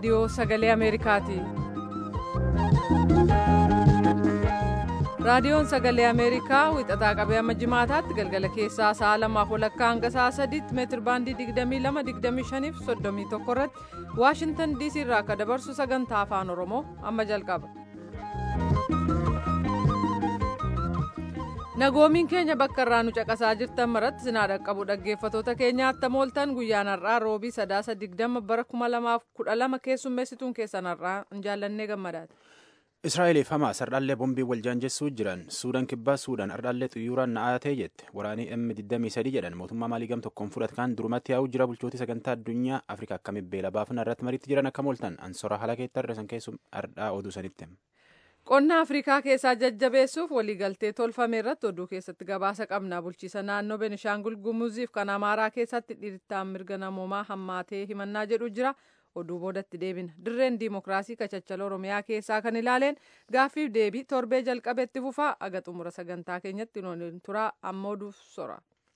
raadiyoo sagalee ameerikaati raadiyoon sagalee ameerikaa wixataa qabee amma jimaataatti galgala keessaa sa'a lamaaf walakkaa hanga sa'a sadiitti meetir baandii 22 fi 31 irratti waashintan diisii irraa akka dabarsu sagantaa afaan oromoo amma jalqaba. nagoomiin keenya bakka irraa nu caqasaa jirtan maratti sinaa dhaqqabu dhaggeeffatoota keenyaatti mooltan guyyaan har'aa roobii sadaasa digdama bara kuma lamaaf kudha lama keessummeessituun keessan har'aa hin jaallannee gammadaati. Israa'eeliif Hamaas hardhallee bombii wal jaanjessuu jiran Suudaan kibbaa Suudaan hardhallee xiyyooraan na'atee jette waraanii M23 jedhan mootummaa maalii gam tokkoon fudhatkaan durumatti yaa'uu jira bulchootii sagantaa addunyaa Afrikaa akkamitti beela baafna irratti mariitti jiran akka mooltan ansora halakeetti har'isan keessum hardhaa oduu sanitti. qonna afrikaa keessaa jajjabeessuuf waliigaltee tolfame irratti oduu keessatti gabaasa qabna bulchiisa naannoo benishaangul gumuziif kan amaaraa keessatti dhiittaan mirga namoomaa hammaatee himannaa jedhu jira oduu boodatti deebina dirreen diimokiraasii kachachala oromiyaa keessaa kan ilaaleen gaaffiif deebii torbee jalqabeetti fufaa aga xumura sagantaa keenyatti waliin turaa amma oduuf sora.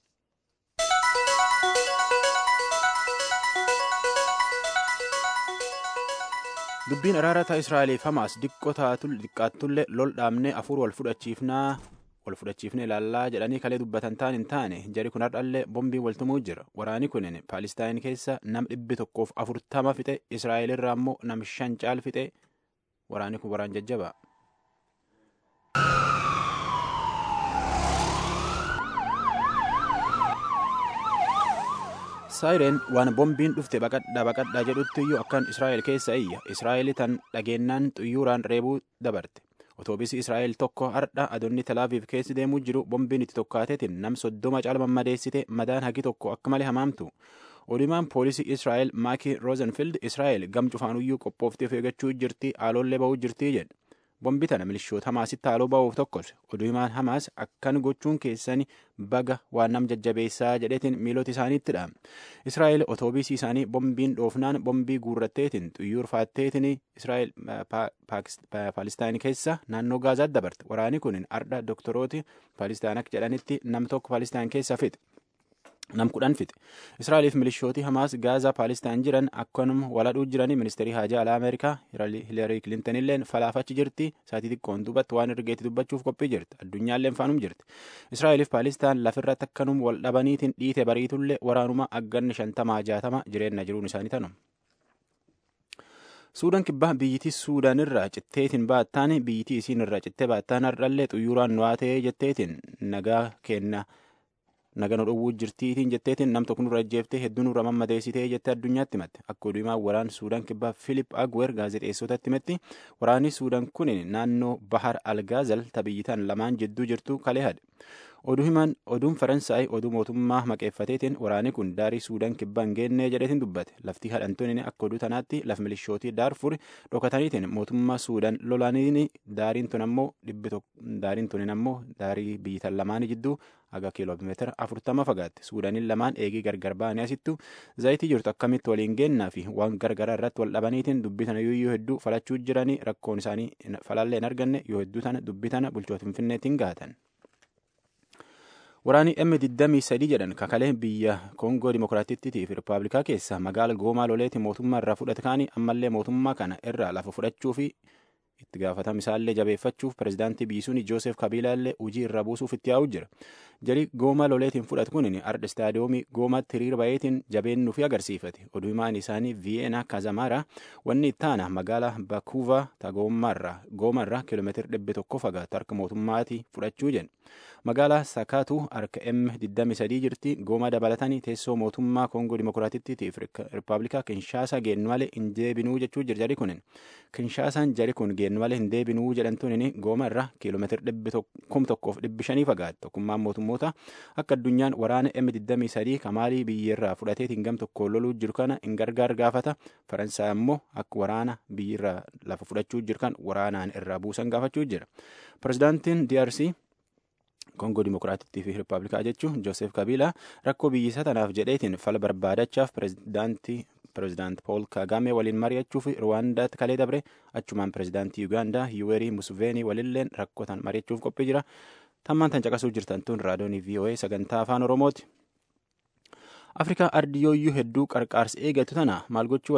dubbiin araarataa israa'eliif hamaas diqqoo xiqqaattullee lol dhaabnee afur wal fudhachiifnaa wal fudhachiifne ilaallaa jedhanii kalee dubbatan taan hin taane jari kun hardhallee bombii waltumuu jira waraani kunin paalistaan keessa nam dhibbi tokkoof afurtama fixe israa'el irraa immoo nam shan caal fixe waraani kun waraan jajjaba. saayireen waan bombiin dhufte baqadhaa baqadhaa jedhutti iyyuu akkan israa'el keessa iyya israa'el tan dhageennaan xuyyuuraan reebuu dabarte otoobiisii israa'el tokko hardha adoonni talaaviif keessi deemuu jiru bombiin itti tokkaateetiin nam soddoma caala mammadeessite madaan hagi tokko akka malee hamaamtu odimaan poolisii israa'el maakii roozenfield israa'el gam cufaanuyyuu qophooftee of eeggachuu jirti aaloollee ba'uu jirtii jedhe bombi tana milishoota hamaasitti haaloo ba'uuf tokkos oduumaan hamaas akkan gochuun keessani baga waan nam jajjabeessaa jedheetiin miilota isaaniittidha israa'el otoobiisii isaanii bombiin dhoofnaan bombii guurratteetiin xuyyoorfaatteetiin israa'el paalistaan keessa naannoo gaazaatti dabarte waraani kun ardha doktorooti paalistaan akka jedhanitti nam tokko paalistaan keessa fixe. nam kudhan fixe israa'eliif milishootii hamaas gaazaa paalistaan jiran akkanuma waladhuu jiranii ministeerii haajaa alaa ameerikaa hilarii kilintan illeen falaafachi jirti saatii xiqqoon duubatti waan ergeetti dubbachuuf qophii jirti addunyaalleen faanum jirti israa'eliif paalistaan lafirratti akkanum wal dhabaniitiin dhiite bariitullee waraanuma agganni shantamaa jaatama jireenya jiruun isaanii tanum. suudaan kibbaa biyyittii suudaan irraa citteetiin baattaan biyyittii isiin irraa cittee baattaan hardhallee xuyyuuraan nuwaatee jetteetiin nagaa kenna. naga nu dhowwuu jirtiitiin jetteetiin nam tokko nurra ajjeeftee hedduu nurra mammadeessitee jettee addunyaatti himatte akka oduumaa waraan suudaan kibbaa filip agwer gaazexeessotatti himetti waraanni suudaan kun naannoo bahar algaazal tabiyyitaan lamaan jidduu jirtu kalee hadhe oduu himan oduun faransaay oduu mootummaa maqeeffateetiin waraanni kun daarii suudaan kibbaa hin geennee jedheetiin dubbate laftii hadhantoonni akka oduu tanaatti laf milishootii daarfur dhokataniitiin mootummaa suudaan lolaaniin daariin tun ammoo daariin tunin ammoo daarii biyyitan lamaanii jidduu haga kiiloomeetira afurtama fagaatte suudaaniin lamaan eegii gargar ba'anii asittu zayitii jirtu akkamitti waliin geennaa fi waan gargaraa irratti wal dhabaniitiin dubbii tana yoo hedduu falachuu jiranii rakkoon isaanii falallee hin arganne yoo hedduu tana dubbii tana bulchoota finfinneetiin gaatan. Waraanni M23 jedhan kakalee biyya Koongoo Dimookiraatittii fi Rippaabilikaa keessa magaala Goomaa loleeti mootummaa irraa fudhate kaanii ammallee mootummaa kana irraa lafa fudhachuu fi itti gaafatama isaallee jabeeffachuuf pirezidaantii biisuun Joosef Kabiilaallee hojii irra buusuuf itti yaa'u jira. Jari Goomaa loleetiin fudhatu kun arda istaadiyoomii Goomaatti hiriira bayeetiin jabeennu fi agarsiifate. Oduu himaan isaanii Viyeenaa Kazamaara wanni itti aana magaalaa Bakuuvaa ta Goomarraa kiiloomeetira dhibba tokko fagaatu harka mootummaati fudhachuu jedhe. Magaalaa Sakaatu harka M23 jirti. Gooma dabalatanii teessoo mootummaa Koongoo Dimookiraatittii fi Rippaabilikaa Kinshaasaa geennu malee hin deebinuu jechuu jira jari kunin. Kinshaasaan jari kun geennu malee hin deebinuu jedhamtuun gooma irraa kiiloomeetira dhibbi kum tokkoof dhibbi shanii fagaatu. Tokkummaan mootummoota akka addunyaan waraana M23 kamaalii biyyarraa fudhateetiin gam tokko loluu jiru kana hin gargaar gaafata. Faransaay ammoo akka waraana biyyarraa lafa fudhachuu jiru kan waraanaan irraa buusan gaafachuu jira. Pirezidaantiin DRC Koongoo Dimookiraatittii fi Rippaabilikaa jechuun Joosef Kabiilaa rakkoo biyyisaa tanaaf jedheetiin fala barbaadachaaf pirezidaantii pirezidaant Pool Kagame waliin mari'achuuf Ruwaandaatti kalee dabre achumaan pirezidaantii Yugaandaa Yuwerii Musuveenii walilleen rakkootan mari'achuuf qophii jira. Tammaan tan caqasuu jirtan tun raadiyoonii VOA sagantaa afaan Oromooti. Afrikaa ardiyooyyuu hedduu qarqaarsa eegatu tana maal gochuu wayya?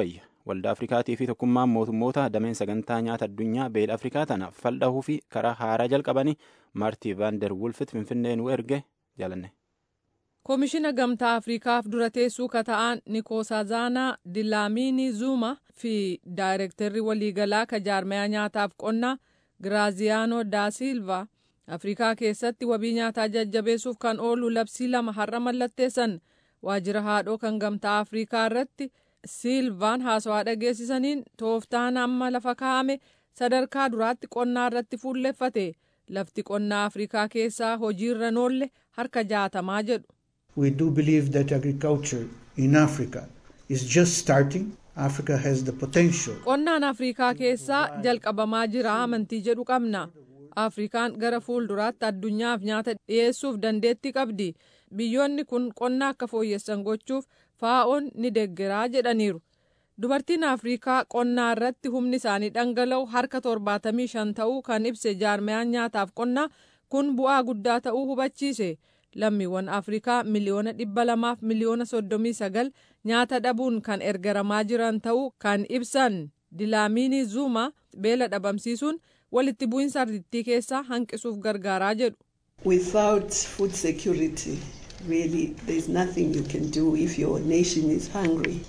waldaa afrikaatii fi tokkummaan mootummoota dameen sagantaa nyaata addunyaa beela afrikaa tana faldhahuu fi karaa haaraa jalqabanii maartii vaander wulfit finfinnee nu erge jaalanne. koomishina gamtaa afriikaaf dura teessuu kata'aan nikoosazaanaa dilaamiini zuuma fi daayirektarri waliigalaa ka jaarmayaa nyaataaf qonnaa giraaziyaanoo daa silva afrikaa keessatti wabii nyaataa jajjabeessuuf kan oolu labsii lama har'a mallatteessan waajjira haadhoo kan gamtaa afrikaa irratti siilvaan haasawaa dhageessisaniin tooftaan amma lafa kaa'ame sadarkaa duraatti qonnaa irratti fuulleffate lafti qonnaa afrikaa keessaa hojiirra noolle harka jaatamaa jedhu. We do believe that agriculture in Africa is just starting. Africa has the potential. Qonnaan Afrikaa keessaa jalqabamaa jira amantii jedhu qabna. Afrikaan gara fuulduraatti addunyaaf nyaata dhiyeessuuf dandeettii qabdi. Biyyoonni kun qonna akka fooyyessan gochuuf faa'oon ni deggeraa jedhaniiru. Dubartiin Afrikaa qonnaa irratti humni isaanii dhangala'u harka torbaatamii shan ta'uu kan ibse jaarmayaan nyaataaf qonnaa kun bu'aa guddaa ta'uu hubachiise. lammiiwwan afrikaa miliyoona dhibba lamaaf miliyoona soddomii sagal nyaata dhabuun kan ergaramaa jiran ta'uu kan ibsan dilaamiini zuuma beela dhabamsiisuun walitti bu'iinsa ardittii keessaa hanqisuuf gargaaraa jedhu. Without food security, really there is nothing you can do if your nation is hungry.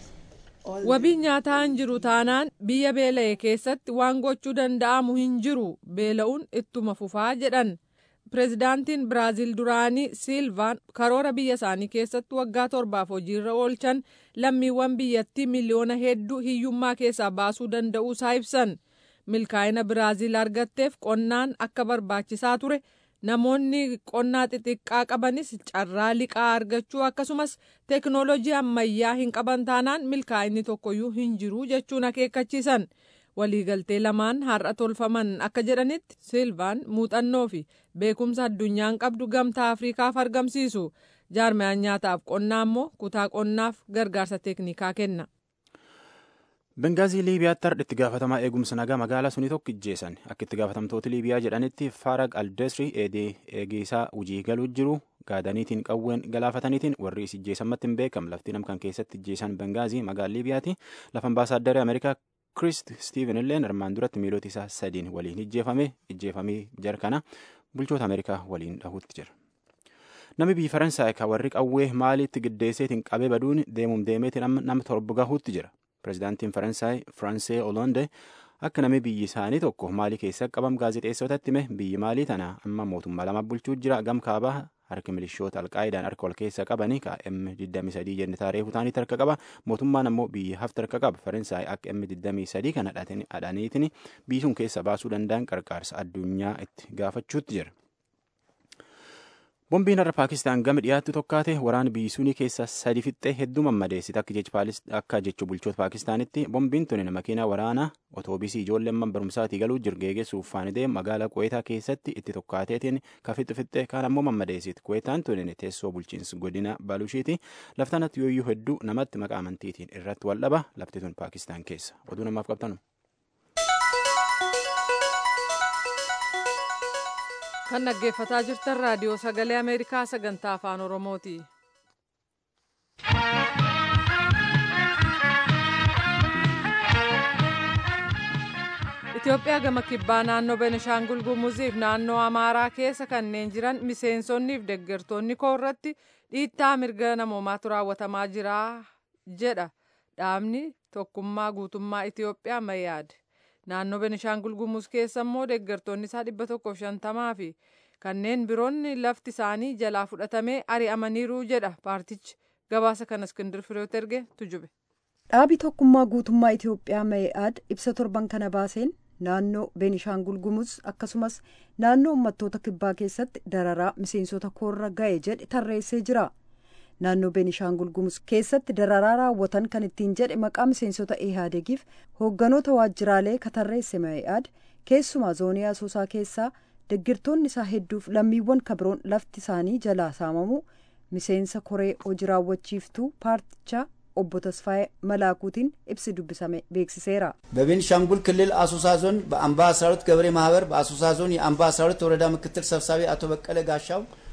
Wabiin nyaataa hin jiru taanaan biyya beela'e keessatti waan gochuu danda'amu hin jiru beela'uun ittuma fufaa jedhan. Pireezidaantiin Biraaziil duraanii Siilvaan karoora biyya isaanii keessatti waggaa torbaaf hojiirra oolchan lammiiwwan biyyattii miliyoona hedduu hiyyummaa keessaa baasuu danda'uu isaa ibsan. Milkaa'ina Biraaziil argatteef qonnaan akka barbaachisaa ture. Namoonni qonnaa xixiqqaa qabanis carraa liqaa argachuu akkasumas teeknooloojii ammayyaa hin qaban taanaan milkaa'inni tokkoyyuu hin jiru jechuun akeekkachiisan. waliigaltee lamaan har'a tolfaman akka jedhanitti silvaan muuxannoo fi beekumsa addunyaan qabdu gamtaa afriikaaf argamsiisu jaarmayaan nyaataaf qonnaa immoo kutaa qonnaaf gargaarsa teeknikaa kenna. bengaazii liibiyaatti har'a itti gaafatamaa eegumsa nagaa magaalaa sunii tokko ijjeessan akka itti gaafatamtoota liibiyaa jedhanitti farag aldesri eegisaa hojii galuu jiru gaadaniitiin qawween galaafataniitiin warri is ijjeesamatti hin beekam lafti namkan keessatti ijjeessan bengaazii magaalaa liibiyaati lafa ambaasaaddari ameerikaa kirist stiiven illeen armaan duratti miilota isaa sadiin waliin ijjeefame ijjeefamee jira kana bulchoota ameerikaa waliin dhahuutti jira. Namni biyya Faransaay kan warri qawwee maaliitti giddeesseetiin qabee baduun deemuun deemeetiin nama torba gahuutti jira. Pireezidaantiin Faransaay Firaansee Olonde akka namni biyyi isaanii tokko maalii keessa qabam gaazexeessotatti hime biyyi maalii tana amma mootummaa lama bulchuu jira gam kaabaa harki milishoota alqaayidaan harka ol keessa qabanii ka M23 jenne taaree hutaanitti harka qaba mootummaan ammoo biyya hafti harka qaba faransaay akka M23 kana hadhaniitiin biyyi sun keessa baasuu danda'an qarqaarsa addunyaa itti gaafachuutti jira. Bombiin har'a Paakistaan gama dhiyaattu tokkaate waraana biyyi sunii keessa sadi fixxee hedduu mammadeessite akka jechu bulchoota Paakistaanitti bombiin tuni makiinaa waraanaa otoobisii ijoolleen man barumsaatii galuu jiru geegessuuf faanidee magaalaa Kuweetaa keessatti itti tokkaateetiin ka fixxu fixxee kaan ammoo mammadeessite Kuweetaan tuni teessoo bulchiinsa godina Baalushiiti laftanatti yooyyuu hedduu namatti maqaa amantiitiin irratti wal dhaba lafti tun Paakistaan keessa oduu namaaf qabtanu. kan dhaggeeffataa jirtan raadiyoo sagalee ameerikaa sagantaa afaan oromooti. Itoophiyaa gama kibbaa naannoo Benishaangul Gumuziif naannoo Amaaraa keessa kanneen jiran miseensonniif deeggartoonni koo irratti dhiittaa mirga namoomaatu raawwatamaa jira jedha dhaabni tokkummaa guutummaa Itoophiyaa Mayyaad. naannoo Benishaangul Gumuz keessa immoo deeggartoonni isaa dhibba tokkoof shantamaa fi kanneen biroonni lafti isaanii jalaa fudhatamee ari'amaniiru jedha paartichi gabaasa kana iskindir fireet erge tujube. dhaabi tokkummaa guutummaa Itoophiyaa Mayyaad ibsa torban kana baaseen naannoo Benishaangul Gumuz akkasumas naannoo uummattoota kibbaa keessatti dararaa miseensota koorra ga'e jedhe tarreessee jira. naannoo beenishaangul gumuz keessatti dararaa raawwatan kan ittiin jedhe maqaa miseensota ihaadegiif hoogganoota waajjiraalee katarreesse ma'i'aad keessumaa zoonii asoosaa keessaa deggirtoonni isaa hedduuf lammiiwwan kabiroon lafti isaanii jalaa saamamu miseensa koree hojii raawwachiiftuu paartichaa obbo Tasfaayee Malaakuutiin ibsi dubbisame beeksiseera. በቤኒሻንጉል ክልል አሶሳ ዞን በአምባ 12 ገበሬ ማህበር በአሶሳ ዞን የአምባ 12 ወረዳ ምክትል ሰብሳቢ አቶ በቀለ ጋሻው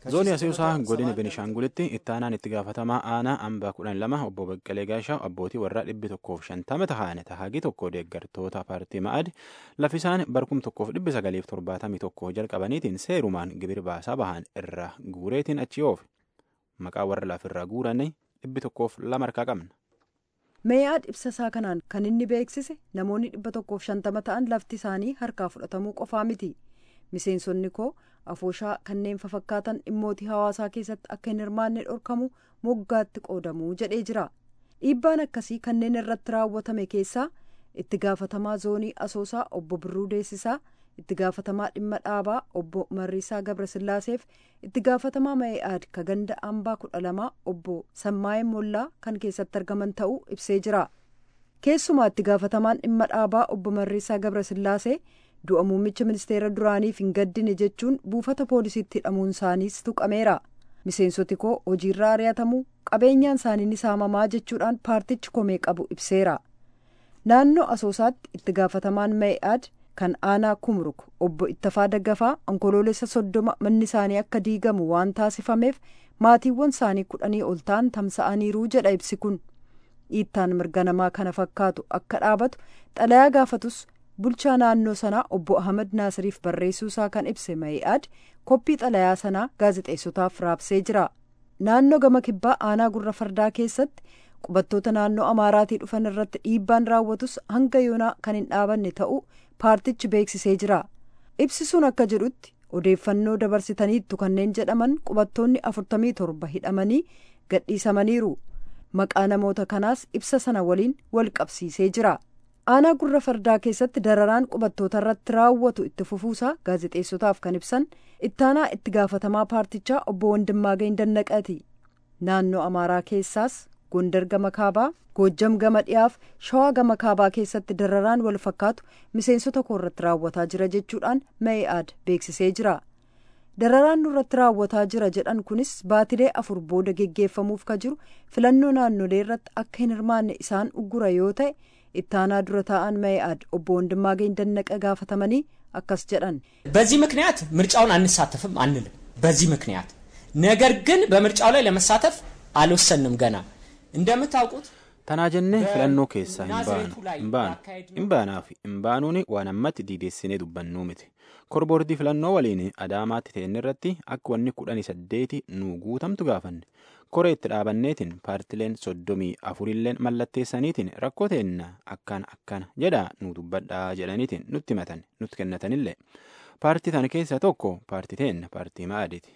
zoonii Asiyuusaa godina Benishaangulitti itti aanaan itti gaafatamaa aanaa ambaa kudhan lama obbo Baqqalee Gaashaa abbootii warraa dhibbi tokkoof shantama tahaan tahaagii tokko deeggartoota paartii ma'ad laffisaan barkum tokkoof dhibbi sagaliif torbaatamii tokko jalqabaniitiin seerumaan gibir baasaa bahan irra guureetiin achi oofe maqaa warra lafirraa guuranii dhibbi tokkoof lama harkaa qabna. meeyaad ibsasaa kanaan kan inni beeksise namoonni dhibba tokkoof shantama ta'an lafti isaanii harkaa fudhatamuu qofaa miti miseensonni koo afooshaa kanneen fafakkaatan dhimmootii hawaasaa keessatti akka hin hirmaanne dhorkamu moggaatti qoodamuu jedhee jira dhiibbaan akkasii kanneen irratti raawwatame keessaa itti gaafatamaa zoonii asoosaa obbo birruu deessisaa itti gaafatamaa dhimma dhaabaa obbo marriisaa gabrasillaaseef itti gaafatamaa mee'aad ka ganda ambaa kudha lamaa obbo sammaa'ee mollaa kan keessatti argaman ta'uu ibsee jira keessumaa itti gaafatamaan dhimma dhaabaa obbo marriisaa gabrasillaasee du'a muummicha ministeera duraaniif hin gaddine jechuun buufata poolisiitti hidhamuun isaaniis tuqameera miseensoti koo hojiirraa ari'atamuu qabeenyaan isaanii ni saamamaa jechuudhaan paartichi komee qabu ibseera naannoo asoosaatti itti gaafatamaan mee'aad kan aanaa kumruk obbo ittafaa daggafaa onkoloolessa soddoma manni isaanii akka diigamu waan taasifameef maatiiwwan isaanii kudhanii ol ta'an tamsa'aniiruu jedha ibsi kun dhiittaan mirga namaa kana fakkaatu akka dhaabatu xalayaa gaafatus bulchaa naannoo sanaa obbo ahmad naasiriif barreessuu isaa kan ibse ma'i'aad koppii xalayaa sanaa gaazexeessotaaf raabsee jira naannoo gama kibbaa aanaa gurra fardaa keessatti qubattoota naannoo amaaraatii dhufan irratti dhiibbaan raawwatus hanga yoonaa kan hin dhaabanne ta'uu paartichi beeksisee jira ibsisuun akka jedhutti odeeffannoo dabarsitaniittu kanneen jedhaman qubattoonni afurtamii torba hidhamanii gadhiisamaniiru maqaa namoota kanaas ibsa sana waliin wal qabsiisee jira aanaa gurra fardaa keessatti dararaan qubattoota irratti raawwatu itti fufuusaa gaazexeessotaaf kan ibsan ittaanaa itti gaafatamaa paartichaa obbo Wandimmaagany Dannaqati naannoo amaaraa keessaas gondar gama kaabaa goojjam gama dhiyaaf shawaa gama kaabaa keessatti dararaan wal fakkaatu miseensota koo irratti raawwataa jira jechuudhaan mee'aad beeksisee jira dararaan nurratti raawwataa jira jedhan kunis baatilee afur booda geggeeffamuuf ka jiru filannoo naannolee irratti akka hin hirmaanne isaan uggura yoo ta'e ittaanaa dura taa'an mee'aad obbo Wandimmaagany Dannaqa gaafatamanii akkas jedhan በዚህ ምክንያት ምርጫውን አንሳተፍም አንልም። በዚህ ምክንያት ነገር ግን በምርጫው ላይ ለመሳተፍ አልወሰንም ገና እንደምታውቁት tanaa jennee filannoo keessaa hin baanu hin baanu hin baanaa fi hin baanuun waan ammatti diideessinee dubbannuu miti korboordii filannoo waliin adaamaatti ta'een irratti akka wanni kudhanii saddeeti nuu guutamtu gaafanne koree itti dhaabanneetiin paartileen soddomii afurilleen mallatteessaniitiin rakkoo teenna akkana akkana jedhaa nu dubbadhaa jedhaniitiin nutti himatan nutti kennatanillee paartii tan keessaa tokko paartii teenna paartii ma'aadiiti.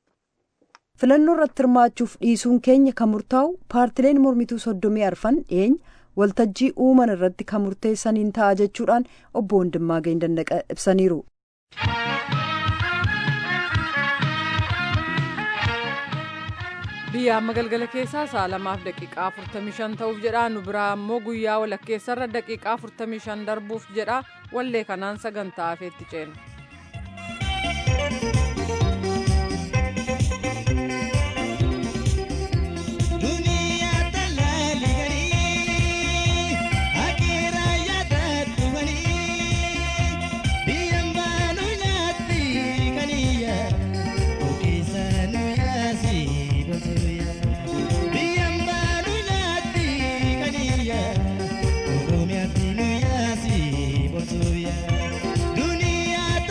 filannoo irratti hirmaachuuf dhiisuun keenya kan murtaa'u paartileen mormituu soddomii arfan dhiyeenya waltajjii uuman irratti kan murteessaniin ta'a jechuudhaan obbo Wandimmaagany Dandaqa ibsaniiru. biyya amma galgala keessaa sa'a lamaaf daqiiqaa 45 ta'uuf jedha nu biraa immoo guyyaa walakkeessarra daqiiqaa 45 darbuuf jedha wallee kanaan sagantaa hafeetti ceena. Dunia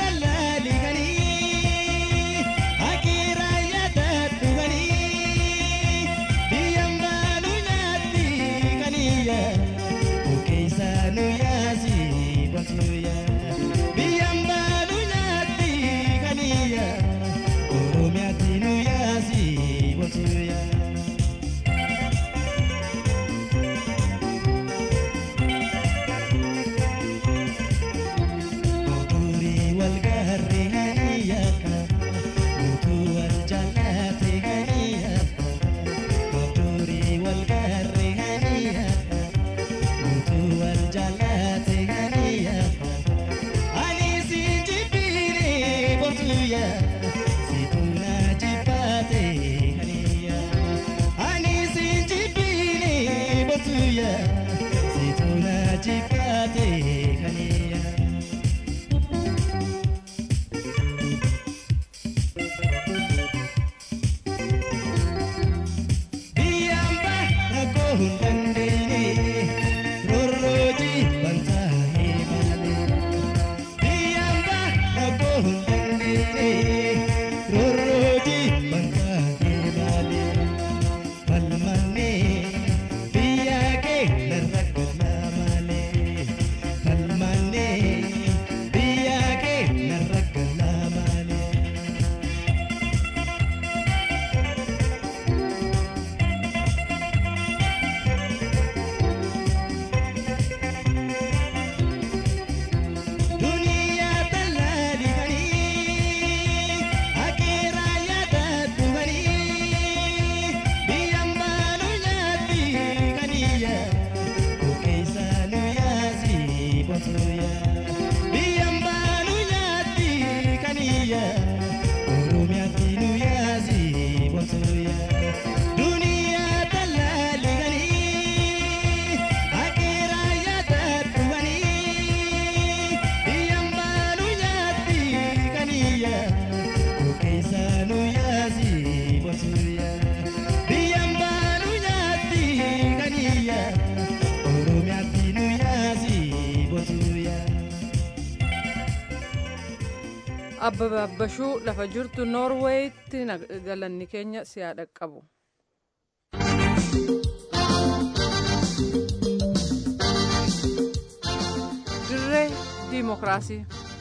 abbaba abbashuu lafa jirtu noorweeyitti galanni keenya siyaa dhaqqabu. dirree diimokiraasii.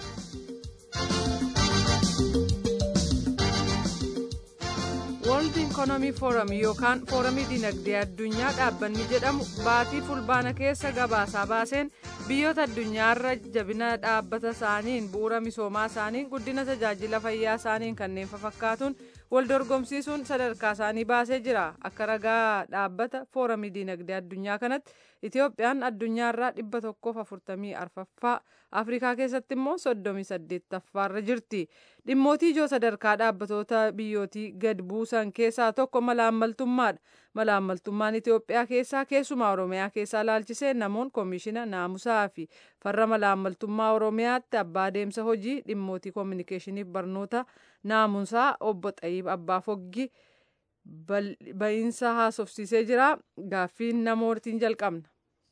World Economy Forum yookaan Foorumii Dinagdee Addunyaa dhaabbanni jedhamu baatii fulbaana keessa gabaasaa baaseen biyyoota addunyaarra jabina dhaabbata isaaniin bu'uura misoomaa isaaniin guddina tajaajila fayyaa isaaniin kanneen fakkaatuun wal dorgomsiisuun sadarkaa isaanii baasee jira akka ragaa dhaabbata foorumii dinagdee addunyaa kanatti itiyoophiyaan addunyaarraa dhibba tokkoof afurtamii arfaffaa afrikaa keessatti immoo soddomii saddeettaffaarra jirti dhimmootii ijoo sadarkaa dhaabbatoota biyyootii gad buusan keessaa tokko malaammaltummaadha malaammaltummaan itiyoophiyaa keessaa keessumaa oromiyaa keessaa laalchisee namoon koomishina naamusaa fi farra malaammaltummaa oromiyaatti abbaa deemsa hojii dhimmootii koominikeeshiniif barnoota naamusaa obbo xayiib abbaa foggi ba'iinsa haasofsiisee jira gaaffiin namootiin jalqabna.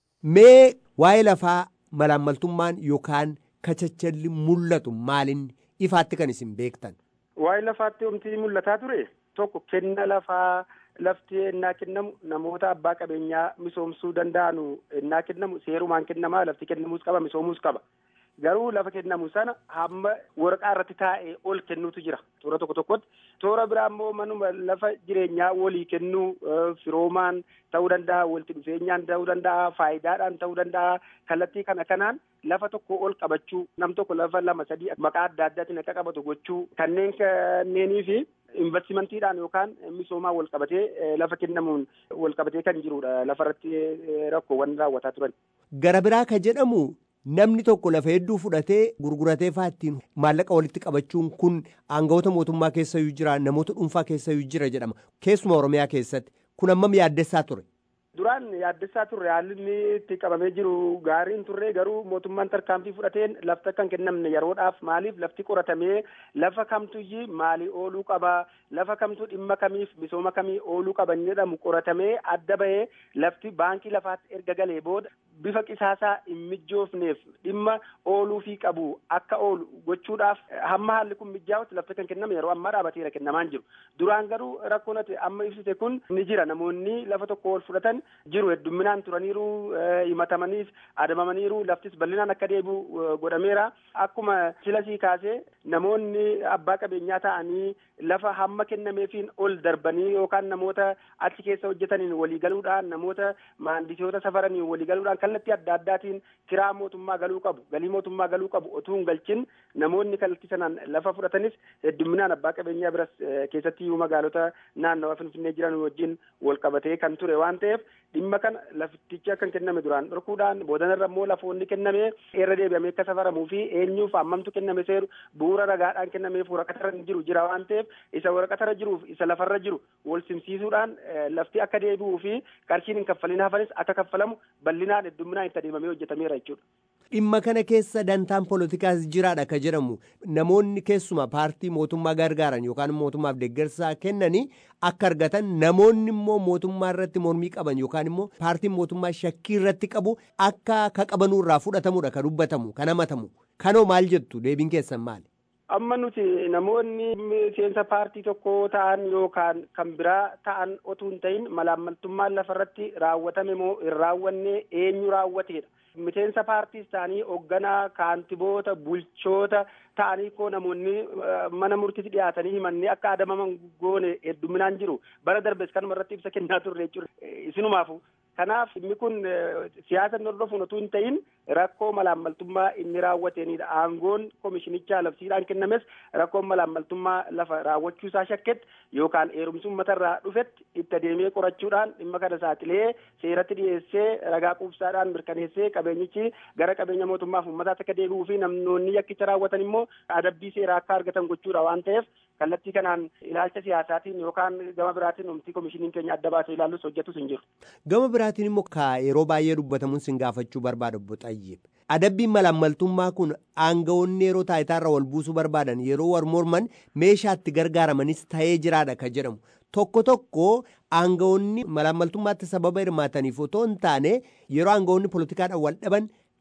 Mee waa'ee lafaa malaammaltummaan yookaan kachachalli mul'atu maalin ifaatti kan isin beektan? Waa'ee lafaatti omtii mul'ataa ture tokko kenna lafaa lafti ennaa kennamu namoota abbaa qabeenyaa misoomsuu danda'anu ennaa kennamu seerumaan kennamaa lafti kennamuus qaba misoomuus qaba. Garuu lafa kennamu sana hamma waraqaa irratti taa'ee ol kennuutu jira toora tokko tokkotti. Toora biraa immoo manuma lafa jireenyaa walii kennuu firoomaan ta'uu danda'a, walitti dhufeenyaan ta'uu danda'a, faayidaadhaan ta'uu danda'a. Kallattii kana kanaan lafa tokko ol qabachuu, nam tokko lafa lama sadii maqaa adda addaatiin akka qabatu gochuu kanneen kanneenii fi investimantiidhaan yookaan misoomaa wal qabatee lafa kennamuun wal qabatee kan jirudha. Lafa irratti rakkoowwan raawwataa turan. Gara biraa ka jedhamu namni tokko lafa hedduu fudhatee gurguratee faattiin maallaqa walitti qabachuun kun aangawoota mootummaa keessayyuu jira namoota dhuunfaa keessayyuu jira jedhama keessuma oromiyaa keessatti kun ammam yaaddessaa ture. Duraan yaaddessaa turre haalli inni itti qabamee jiru gaariin turre garuu mootummaan tarkaanfii fudhateen lafti akka hin kennamne yeroodhaaf maaliif lafti qoratamee lafa kamtuyyii maalii ooluu qaba lafa kamtu dhimma kamiif misooma kamii ooluu qaban jedhamu qoratamee adda bahee lafti baankii lafaatti erga galee booda bifa qisaasaa hin mijoofneef dhimma ooluufii qabu akka oolu gochuudhaaf hamma haalli kun mijaa'utti lafti kan kenname yeroo ammaa dhaabateera kennamaan jiru duraan garuu rakkoon ati amma ibsite kun ni jira namoonni lafa tokko ol fudhatan jiru heddumminaan turaniiru himatamaniif adamamaniiru laftis bal'inaan akka deebi'u godhameera akkuma silasii kaasee namoonni abbaa qabeenyaa ta'anii lafa hamma kennameefiin ol darbanii yookaan namoota achi keessa hojjetaniin waliigaluudhaan namoota maandisoota safaraniin waliigaluudhaan kallattii adda addaatiin kiraa mootummaa galuu qabu galii mootummaa galuu qabu otuu hin galchin namoonni kallattii sanaan lafa fudhatanis heddumminaan abbaa qabeenyaa biras keessatti iyyuu magaalota naannawa finfinnee jiran wajjin wal qabatee kan ture waan ta'eef dhimma kana laftichi akka hin kenname duraan dhorkuudhaan boodanarra immoo lafoonni kenname irra deebi'amee akka safaramuu fi eenyuuf hammamtu kenname seeru bu'uura ragaadhaan kennameef waraqatarra jiru jira waan ta'eef isa waraqatarra jiruuf isa lafarra jiru wal simsiisuudhaan lafti akka deebi'uu fi qarshiin hin kaffalin hafanis akka kaffalamu bal'inaan heddumminaan itti adeemamee hojjetameera jechuudha. Dhimma kana keessa dantaan poolitikaas jiraadha ka jedhamu namoonni keessuma paartii mootummaa gargaaran yookaan mootummaaf deeggarsaa kennanii akka argatan namoonni immoo mootummaa irratti mormii qaban yookaan immoo paartiin mootummaa shakkii irratti qabu akka ka qabanuu irraa fudhatamudha ka dubbatamu kan hamatamu kanoo maal jettu deebiin keessan maali? amma nuti namoonni miseensa paartii tokko ta'an yookaan kan biraa ta'an otuu hin ta'in malaammaltummaan lafarratti raawwatame moo hin raawwanne eenyu raawwateedha. miseensa paartiis ta'anii hoogganaa kaantiboota bulchoota ta'anii koo namoonni mana murtiitti dhiyaatanii himannee akka adamaman goone hedduminaan jiru bara darbes kanuma irratti ibsa kennaa turre jechuudha isinumaafu kanaaf inni kun siyaasa hordofuun otuu hin ta'in rakkoo malaammaltummaa inni raawwateenidha aangoon komishinichaa labsiidhaan kennames rakkoon malaammaltummaa lafa raawwachuu isaa shakketti yookaan heerumsi uummatarraa dhufetti itti adeemee qorachuudhaan dhimma kana saaxilee seeratti dhiyeessee ragaa quubsaadhaan mirkaneessee qabeenyichi gara qabeenya mootummaaf uummataatti akka deebi'uu fi namoonni yakkicha raawwatan immoo adabbii seeraa akka argatan gochuudha waan ta'eef kallattii kanaan ilaalcha siyaasaatiin yookaan gama biraatiin omtii komishiniin keenya adda baasee ilaalus hojjetus hin jiru. Gama biraatiin immoo ka yeroo baay'ee dubbatamuun sin gaafachuu barbaada obbo Xayyeeb. Adabbiin malaammaltummaa kun aangawoonni yeroo taayitaarra wal buusuu barbaadan yeroo war morman meeshaatti gargaaramanis ta'ee jiraadha ka jedhamu. Tokko tokko aangawoonni malaammaltummaatti sababa hirmaataniif otoo hin taane yeroo aangawoonni poolitikaadhaan wal dhaban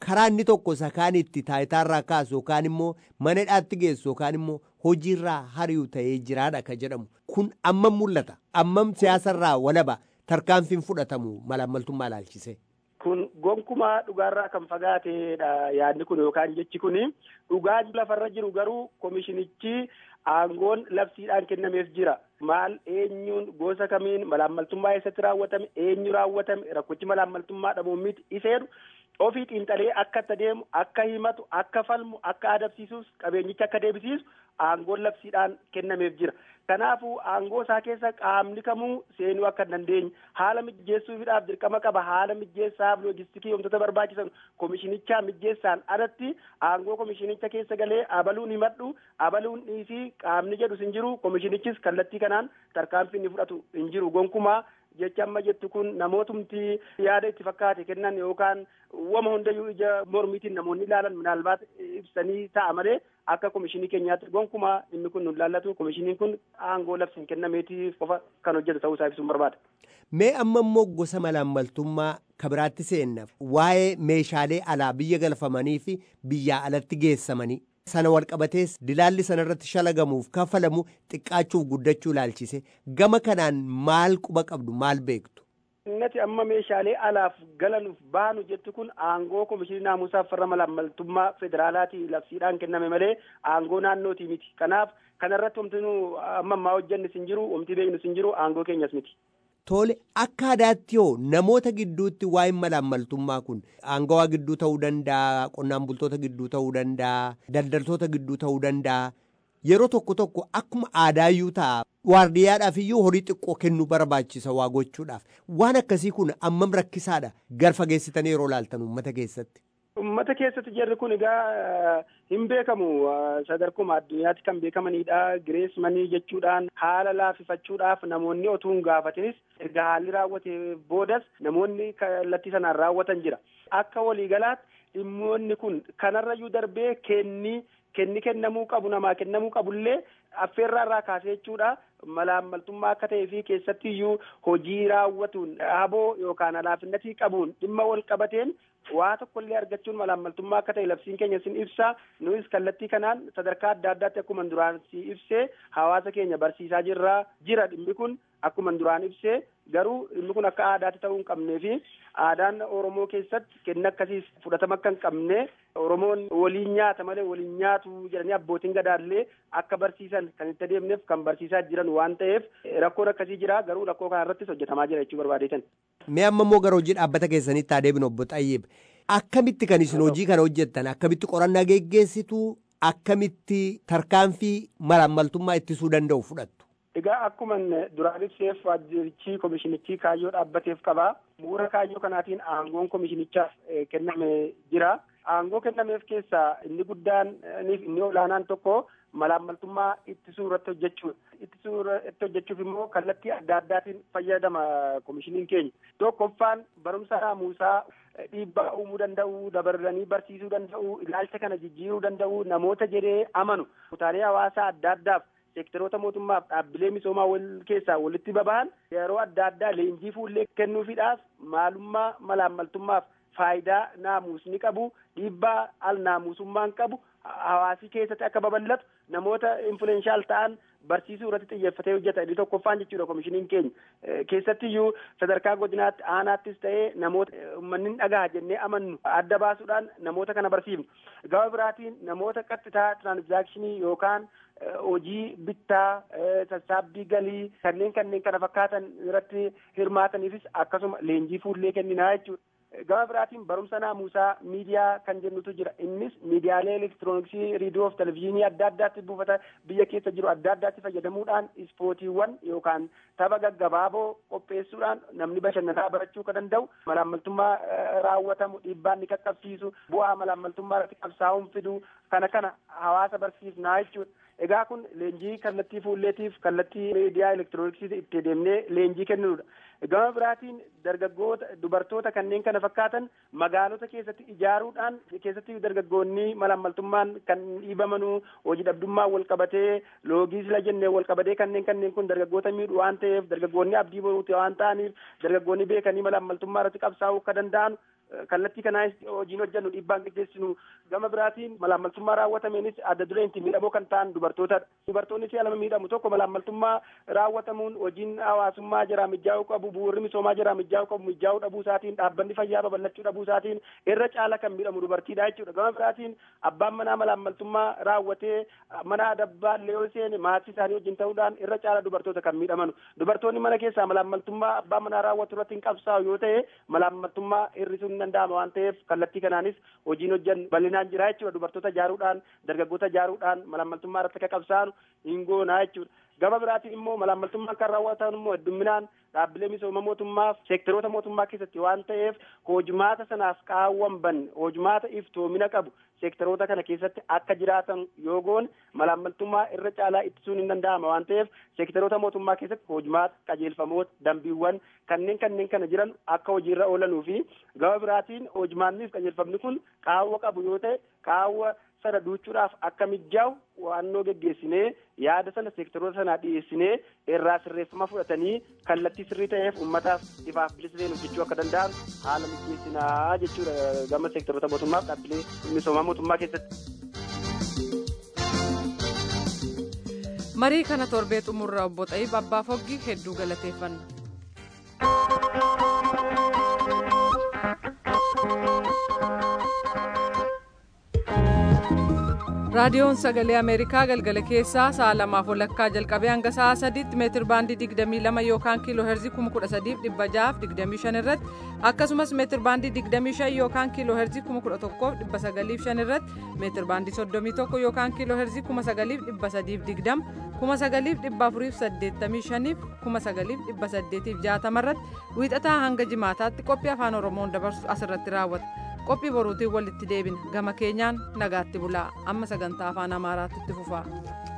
karaa inni tokko sakaan itti taayitaarraa kaasu yookaan immoo mana hidhaatti geessu yookaan immoo hojiirraa hari'u ta'ee jiraadha ka jedhamu kun ammam mul'ata ammam siyaasarraa walaba tarkaanfiin fudhatamu malaammaltummaa ilaalchise. kun gonkumaa dhugaarraa kan fagaateedha yaadni kun yookaan jechi kun dhugaa lafarra jiru garuu komishinichi aangoon labsiidhaan kennameef jira maal eenyuun gosa kamiin malaammaltummaa eessatti raawwatame eenyu raawwatame rakkochi malaammaltummaa dhabuun miti iseedhu ofii xiinxalee akka itti deemu akka himatu akka falmu akka adabsiisuus qabeenyicha akka deebisiisu aangoon labsiidhaan kennameef jira kanaafuu aangoo isaa keessa qaamni kamuu seenuu akka hin dandeenye haala mijjeessuufiidhaaf dirqama qaba haala mijjeessaaf loojistikii wantoota barbaachisan komishinichaa mijjeessaan alatti aangoo komishinicha keessa galee abaluun himadhu abaluun dhiisii qaamni jedhu hin jiru komishinichis kallattii kanaan tarkaanfii inni fudhatu hin jiru gonkumaa jecha amma jettu kun namootumti yaada itti fakkaate kennan yookaan wama hundayyuu ija mormiitiin namoonni ilaalan minaalbaat ibsanii ta'a malee akka komishinii keenyaatti gonkumaa inni kun nun laallatu komishiniin kun aangoo labsiin kennameetiif qofa kan hojjetu ta'uu isaa ibsuun barbaada. Mee amma immoo gosa malaammaltummaa kabiraatti seenna waa'ee meeshaalee alaa biyya galfamanii fi biyyaa alatti geessamanii sana walqabatees dilaalli sanarratti shalagamuuf kafalamu xiqqaachuuf guddachuu ilaalchise gama kanaan maal quba qabdu maal beektu. Innati amma meeshaalee alaaf galanuuf baanu jettu kun aangoo komishinii naamusaaf farra malaammaltummaa federaalaatii labsiidhaan kenname malee aangoo naannootii miti. Kanaaf kanarratti wanti nu amma ammaa hojjennis hin jiru, wanti beeknus hin jiru, aangoo keenyas miti. Tole akka aadaatti hoo namoota gidduutti waa'een malaammaltummaa kun aangawaa gidduu ta'uu danda'a, qonnaan bultoota gidduu ta'uu danda'a, daldaltoota gidduu ta'uu danda'a. Yeroo tokko tokko akkuma aadaayyuu ta'a. Waardiyyaadhaaf iyyuu horii xiqqoo kennuu barbaachisa waa gochuudhaaf. Waan akkasii kun ammam rakkisaadha garfa geessitanii yeroo laaltan uummata keessatti. Uummata keessatti jarri kun egaa hin beekamu sadarkuma addunyaatti kan beekamanidha. Girees manii jechuudhaan haala laafifachuudhaaf namoonni otuu hin gaafatinis erga haalli raawwate boodas namoonni kallattii sanaan raawwatan jira. Akka waliigalaatti dhimmoonni kun kanarrayyuu darbee kenni kenni kennamuu qabu namaa kennamuu qabullee affeerraa irraa kaasee jechuudha. malaammaltummaa akka ta'ee fi keessatti iyyuu hojii raawwatuun dhaaboo yookaan alaafinnatii qabuun dhimma wal qabateen waa tokkollee argachuun malaammaltummaa akka ta'e labsiin keenya sin ibsa nunis kallattii kanaan sadarkaa adda addaatti akkuma duraan si ibsee hawaasa keenya barsiisaa jirra jira dhimmi kun akkuma duraan ibsee garuu dhimmi kun akka aadaatti ta'uu hin qabnee fi aadaan oromoo keessatti kenna akkasiis fudhatama akka hin qabne oromoon waliin nyaata malee waliin nyaatu jedhanii abbootiin gadaallee akka barsiisan kan itti adeemneef kan barsiisaa jiran waan ta'eef rakkoon akkasii jira garuu rakkoo kana irrattis hojjetamaa jira jechuu barbaadeetan. Mee amma immoo gara hojii dhaabbata keessanitti adeemnu obbo Xayyeeb. Akkamitti kan isin hojii kana hojjettan akkamitti qorannaa geggeessitu akkamitti tarkaanfii malaammaltummaa ittisuu danda'u fudhattu. Egaa akkuma duraan ibseef waajjirichi komishinichi kaayyoo dhaabbateef qaba. Bu'uura kaayyoo kanaatiin aangoon komishinichaaf kenname jira. Aangoo kennameef keessaa inni guddaan inni olaanaan tokko malaammaltummaa ittisuu irratti hojjechuudha. Ittisuu irratti hojjechuuf immoo kallattii adda addaatiin fayyadama komishiniin keenya. Tokkoffaan barumsa naamusaa dhiibbaa uumuu danda'u, dabalanii barsiisuu danda'u, ilaalcha kana jijjiiruu danda'u, namoota jedhee amanu kutaalee hawaasaa adda addaaf seektaroota mootummaaf dhaabbilee misoomaa wal keessaa walitti baba'an yeroo adda addaa leenjii fuullee kennuufiidhaaf maalummaa malaammaltummaaf faayidaa naamusni qabu dhiibbaa al naamusummaan qabu hawaasii keessatti akka babal'atu namoota influenshaal ta'an barsiisuu irratti xiyyeeffatee hojjeta inni tokkoffaan jechuudha komishiniin keenya keessattiyyuu sadarkaa godinaatti aanaattis ta'ee namoota uummanni dhagaa jennee amannu adda baasuudhaan namoota kana barsiifnu gama biraatiin namoota qaxxitaa tiraansaakshinii yookaan hojii bittaa sassaabbii galii kanneen kanneen kana fakkaatan irratti hirmaataniifis akkasuma leenjii fuullee kenninaa jechuudha. Gama biraatiin barumsa naamusaa miidiyaa kan jennutu jira. Innis miidiyaalee elektirooniksii, riidiyoo fi televizyiinii adda addaatti buufata biyya keessa jiru adda addaatti fayyadamuudhaan ispoortiiwwan yookaan tapha gaggabaaboo qopheessuudhaan namni bashannanaa barachuu kan danda'u malaammaltummaa raawwatamu dhiibbaa inni qaqqabsiisu bu'aa malaammaltummaa irratti qabsaa'uun fidu kana kana hawaasa barsiifnaa jechuudha. Egaa kun leenjii kallattii fuulleetiif kallattii miidiyaa elektirooniksii itti deemnee leenjii kennuudha. Gama biraatiin dargaggoota dubartoota kanneen kana fakkaatan magaalota keessatti ijaaruudhaan keessatti dargaggoonni malaammaltummaan kan dhiibamanuu hojii dhabdummaa wal qabatee loogii sila jennee wal qabatee kanneen kanneen kun dargaggoota miidhu waan ta'eef dargaggoonni abdii boruuti waan ta'aniif dargaggoonni beekanii malaammaltummaa irratti qabsaa'uu akka danda'an kallattii kanaanis hojiin hojjennu dhiibbaan gaggeessinu gama biraatiin malaammaltummaa raawwatameenis adda dureen itti miidhamoo kan ta'an dubartootadha. Dubartoonni si'a lama miidhamu tokko malaammaltummaa raawwatamuun hojiin hawaasummaa jira mijaa'uu qabu bu'uurri misoomaa jira mijaa'uu qabu mijaa'uu dhabuu isaatiin dhaabbanni fayyaa babal'achuu dhabuu isaatiin irra caala kan miidhamu dubartiidha jechuudha. Gama biraatiin abbaan manaa malaammaltummaa raawwatee mana adabbaa illee yoo seene maatii isaanii wajjin ta'uudhaan irra caala dubartoota kan miidhaman. Dubartoonni mana keessaa malaammaltummaa abbaa manaa raawwatu irratti hin qabsaa'u yoo ta'e malaammaltummaa hir'isuu hin danda'ama waan ta'eef kallattii kanaanis hojiin hojjan bal'inaan jira jechuudha. Dubartoota ijaaruudhaan dargaggoota ijaaruudhaan malaammaltummaa irratti akka qabsaa'an hin goonaa jechuudha. Gama biraatiin immoo malaammaltummaan kan raawwatan immoo heddumminaan dhaabbilee misooma mootummaaf seektaroota mootummaa keessatti waan ta'eef hojmaata sanaaf qaawwan banne hojmaata iftoomina qabu seektaroota kana keessatti akka jiraatan yoo goone malaammaltummaa irra caalaa ittisuun hin danda'ama waan ta'eef seektaroota mootummaa keessatti hojmaata qajeelfamoota dambiiwwan kanneen kanneen kana jiran akka hojiirra oolanuu fi gama biraatiin hojmaanniif qajeelfamni kun qaawwa qabu yoo ta'e qaawwa sana duuchuudhaaf akka mijaa'u waannoo geggeessinee yaada sana seektaroota sanaa dhiyeessinee irraa sirreeffama fudhatanii kallattii sirrii ta'eef uummataaf ifaaf bilisee hojjechuu akka danda'an haala mijeessinaa jechuudha gama seektaroota mootummaaf dhaabbilee misoomaa mootummaa keessatti. marii kana torbee xumurra obbo Xayiib Abbaa Foggi hedduu galateeffanna. raadiyoon sagalee ameerikaa galgala keessaa sa'a lamaaf walakkaa jalqabee hanga sa'a sadiitti meetir baandii 22 yookaan kiiloo heerzii 13625 irratti akkasumas meetir baandii 25 yookaan kiiloo heerzii 11905 irratti meetir baandii 31 yookaan kiiloo heerzii 9320 9485 9860 irratti wiixataa hanga jimaataatti qophii afaan oromoon dabarsu asirratti raawwata. qophii boruutiin walitti deebina gama keenyaan nagaatti bulaa amma sagantaa afaan amaaraatti itti fufa.